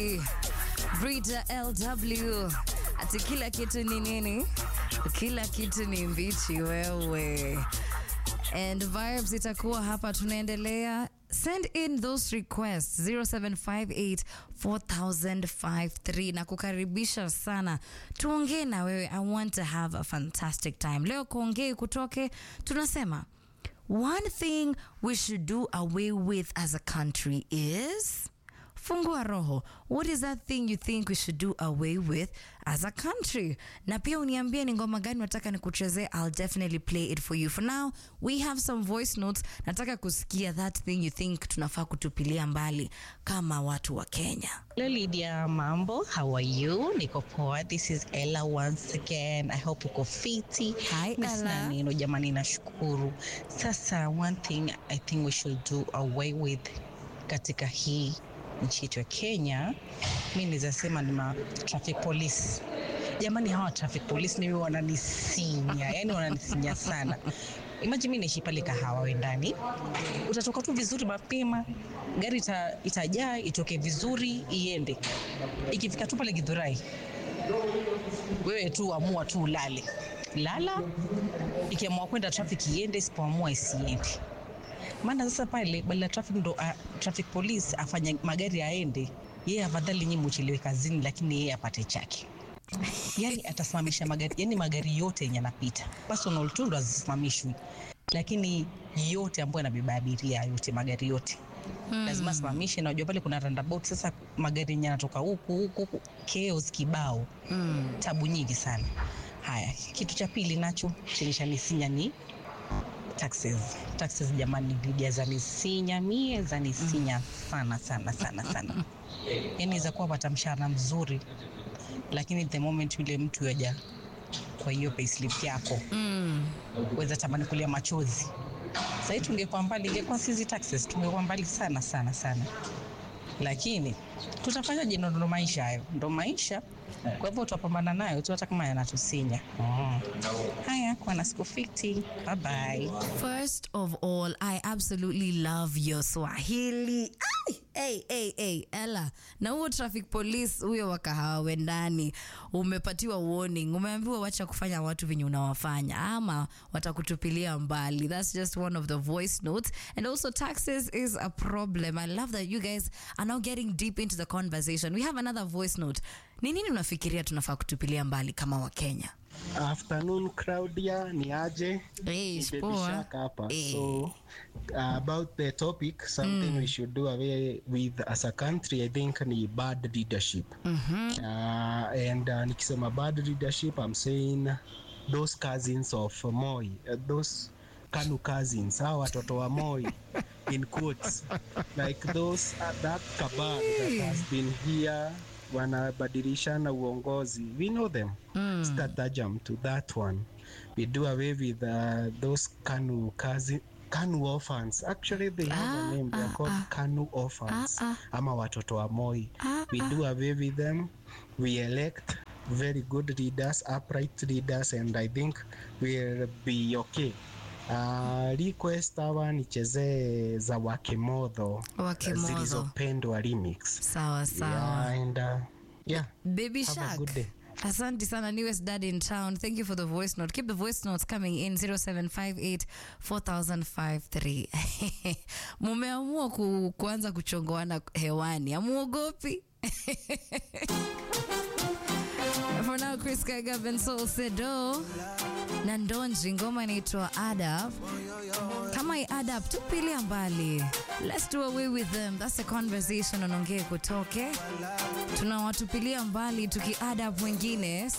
Brita LW ati kila kitu ni nini? Kila kitu ni mbichi wewe. And vibes itakuwa hapa, tunaendelea. Send in those requests 0758 4053 na kukaribisha sana, tuongee na wewe. I want to have a fantastic time. Leo kuongei kutoke, tunasema one thing we should do away with as a country is fungua roho what is that thing you think we should do away with as a country na pia uniambie ni ngoma gani nataka nikuchezee i'll definitely play it for you for now we have some voice notes nataka kusikia that thing you think tunafaa kutupilia mbali kama watu wa kenya Hello Lydia, mambo. How are you? Niko poa. This is Ella once again. I hope uko fiti. Hi, Miss Ella. na neno jamani, nashukuru. Sasa one thing I think we should do away with katika hii nchi yetu ya Kenya, mi naweza sema ni ma traffic police. Jamani, hawa traffic police mimi wananisinya, yani wananisinya sana. Imagine mimi naishi pale Kahawa wendani, utatoka tu vizuri mapema, gari ita, itajaa itoke vizuri iende. Ikifika tu pale Githurai, wewe tu amua tu ulale, lala. Ikiamua kwenda traffic iende, isipoamua isiende. Maana sasa pale badala ya traffic ndo uh, traffic police afanye magari yaende, yeye afadhali nyinyi muchelewe kazini, lakini yeye apate chake yani atasimamisha magari yani magari yote yenye yanapita personal tu ndo hazisimamishwi lakini yote ambayo yanabeba abiria yote magari yote hmm. lazima asimamishe najua pale kuna roundabout sasa magari yenye yanatoka huku huku huku chaos kibao hmm. tabu nyingi sana haya kitu cha pili nacho chenye chanisinya ni taxes taxes jamani Lydia zanisinya mie zanisinya sana sana sana sana yani za kuwa pata mshahara mzuri lakini the moment yule mtu yaja kwa hiyo payslip yako mm. weza tamani kulia machozi sahii tungekuwa mbali ingekuwa sisi taxes tungekuwa mbali sana sana sana lakini tutafanyaje ndo ndo maisha hayo ndo maisha kwa hivyo tutapambana nayo tu hata kama yanatusinya mm. haya kuwa na siku fiti bye bye First of all, I absolutely love your Swahili. Ai, Hey, hey, hey, Ella, na huo traffic police huyo wa kahawa wendani umepatiwa warning, umeambiwa wacha kufanya watu venye unawafanya ama watakutupilia mbali. That's just one of the voice notes. And also taxes is a problem. I love that you guys are now getting deep into the conversation. We have another voice note. Ni nini unafikiria tunafaa kutupilia mbali kama Wakenya? Afternoon Claudia, ni aje? Hey, Ni Baby poa. Shark hapa. Eh. So uh, about the topic, something we should do away with as a country, I think ni bad leadership. Uh, and uh, nikisema bad leadership, I'm saying those cousins of Moi, uh, those Kanu cousins, hao watoto wa Moi in quotes, like those uh, that cabal that has been here wanabadilishana uongozi. We know them. Mm. stratagem to that one. We do away with uh, those Kanu cousin Kanu orphans. Actually, they have Ah, a name. They are ah, called ah. Kanu orphans. Ah, Ama watoto wa Moi. Ah, we do away with them. We elect very good leaders, upright leaders, and I think we'll be okay. Uh, request hawa nichezee za Wakimodho Wakimodho. zilizopendwa remix. Sawa sawa. Yeah, and uh, yeah. Baby Have a Shark. good day. Asante sana newest dad in town. Thank you for the voice note. Keep the voice notes coming in 0758 4053. Mumeamua ku, kuanza kuchongoana hewani. Amuogopi? For now, Chris Kaiga, Bensol Sedo na Ndonji, ngoma inaitwa Adab. Kama i Adab, tupilia mbali. Let's do away with them. That's a conversation on Ongee Kutoke tunawatupilia mbali tukiada mwingine